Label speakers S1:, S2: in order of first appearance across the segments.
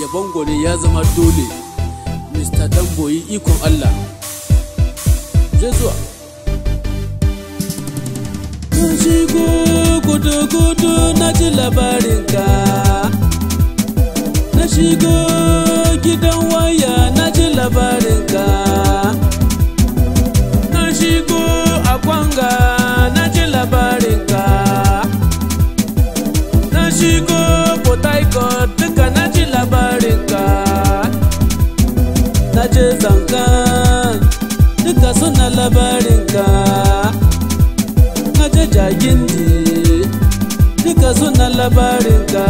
S1: yabon gwani ya zama dole mr damboyi ikon allah je zuwa na shigo gudu-gudu na ji labarinka na shigo gidan waya na ji labarinka na shigo a kwanga na ji labarinka na shigo port harcourt duka na ji labarinka na je zankan duka suna labarinka na je jagindi duka suna labarinka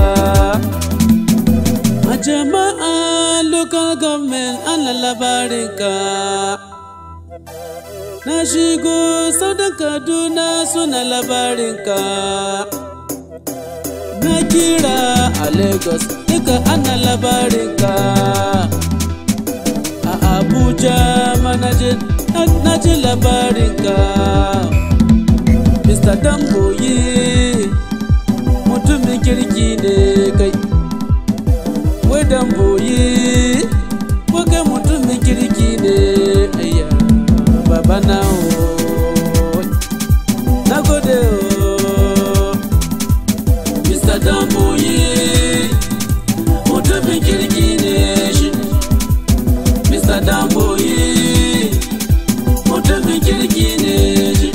S1: a jama'a local government ana labarinka na shigo saudan kaduna suna labarinka na kira a lagos duka ana labarinka a abuja manajin na ji labarinka mr damboyi mutumin kirki ne kai wai damboyi ko kai mutumin kirki ne ayya baba na o na gode o mr damboyi mutumin kirki ne shi mr damboyi mutumin kirki ne shi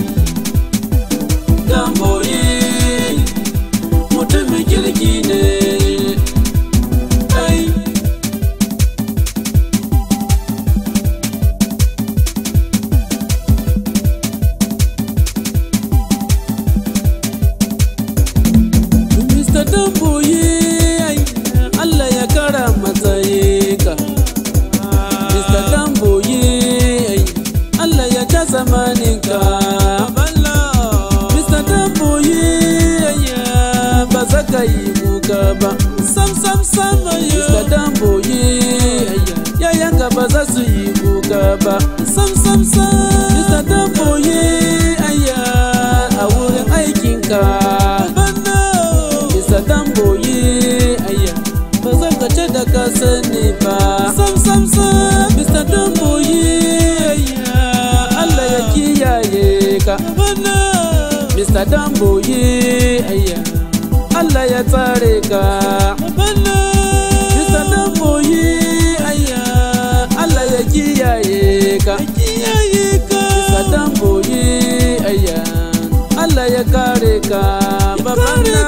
S1: damboyi mutumin kirki ne ai Mr. Damboyi ai, Allah ya kara matsayi ka. Mr. Damboyi ai, Allah ya ja zamanin ka. Mr. Damboyi ai, ba za ka yi muka ba. Sam sam sam ai, Mr. Damboyi ai, yayanka ba za su yi muka ba. Sam sam sam. Mr. Damboyi ai, a wurin aikinka. Mr. Damboyi ayya ba zan kace da ka sani ba sam sam sam Mr. Damboyi ayya Allah ya kiyaye ka Mr. Damboyi ayya Allah ya tsare ka Mr. Damboyi ayya Allah ya kiyaye ka Mr. Damboyi ayya Allah ya kare ka babana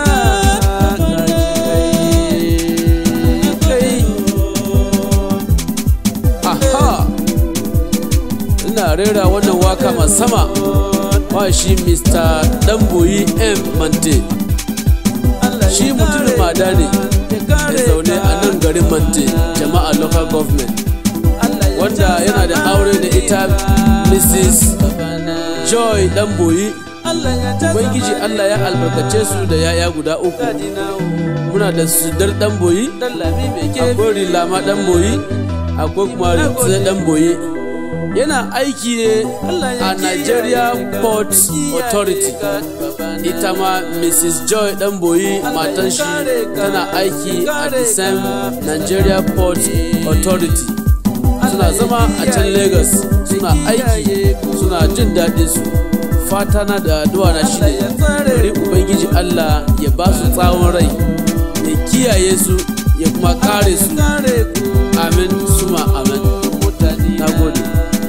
S1: Aha! Ina rera wannan waka masama wa shi Mr. Damboyi M. Mante. Shi mutumin mada ne ya zaune a nan garin Mante, jama'a local government. Wanda yana da aure da ita Mrs. Joy Damboyi. Ubangiji Allah ya albarkace su da yaya guda uku. Muna da sudar Damboyi, akwai Rilama Damboyi, akwai kuma Ritse Damboyi. Yana aiki ne a Nigeria Port Authority. Ita ma Mrs. Joy Damboyi matan shi tana aiki a the same Nigeria Port Authority. Suna zama a can Lagos suna aiki suna jin daɗin su. fata na da addu'a na shi ne bari ubangiji Allah ya ba su tsawon rai ya kiyaye su ya kuma kare su amin suma amin na gode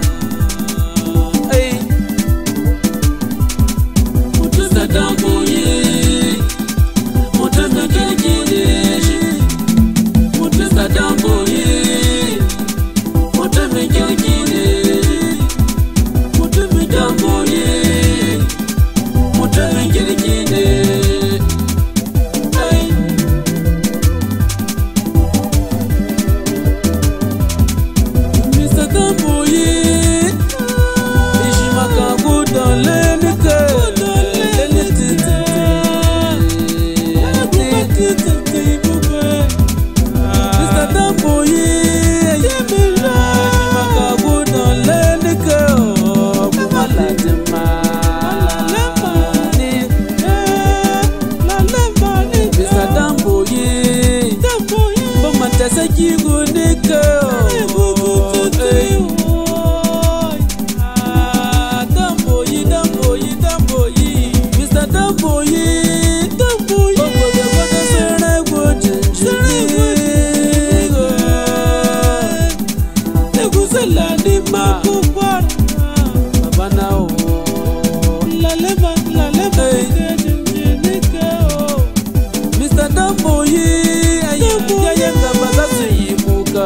S1: Mutumin kirki ne, mutumin damboye. mutumin kirki ne ai Mr. Damboyi Ishi maka gudun lenika Lenitite Mr. Damboyi Ishi maka gudun lenika Kuma latima Mr. Damboyi Ban manta saki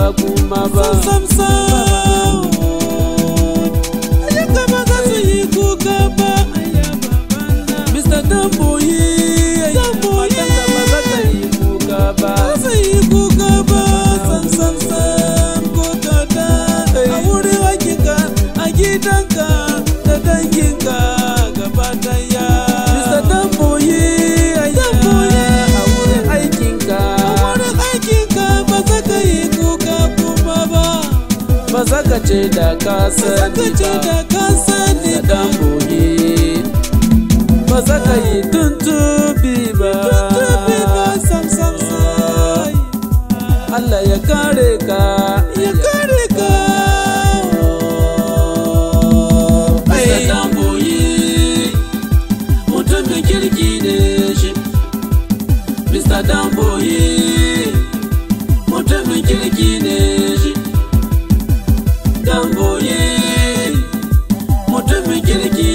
S1: kuma ba
S2: sam sam ayyuka ba za su yi kuka ba
S1: Mr. Damboyi
S2: Damboyi.
S1: ba za ka yi kuka ba
S2: ba su yi kuka ba sam sam sam ko kada a wurin aikinka a gidanka da danginka gaba daya
S1: Mr. Damboyi
S2: Damboyi.
S1: a wurin aikinka
S2: a wurin aikinka ba za ka yi kuka kuma ba
S1: ba za ka ce da ka sani
S2: ka ce
S1: ba
S2: da ka sani
S1: Mr. Damboyi ba za ka yi tuntubi ba
S2: Tuntubi ba sam sam sai
S1: Allah ya kare ka
S2: ya kare ka
S1: Mr. Damboyi mutumin kirki ne shi Mr. Damboyi mutumin kirki ne shi Damboyi mutumin kirki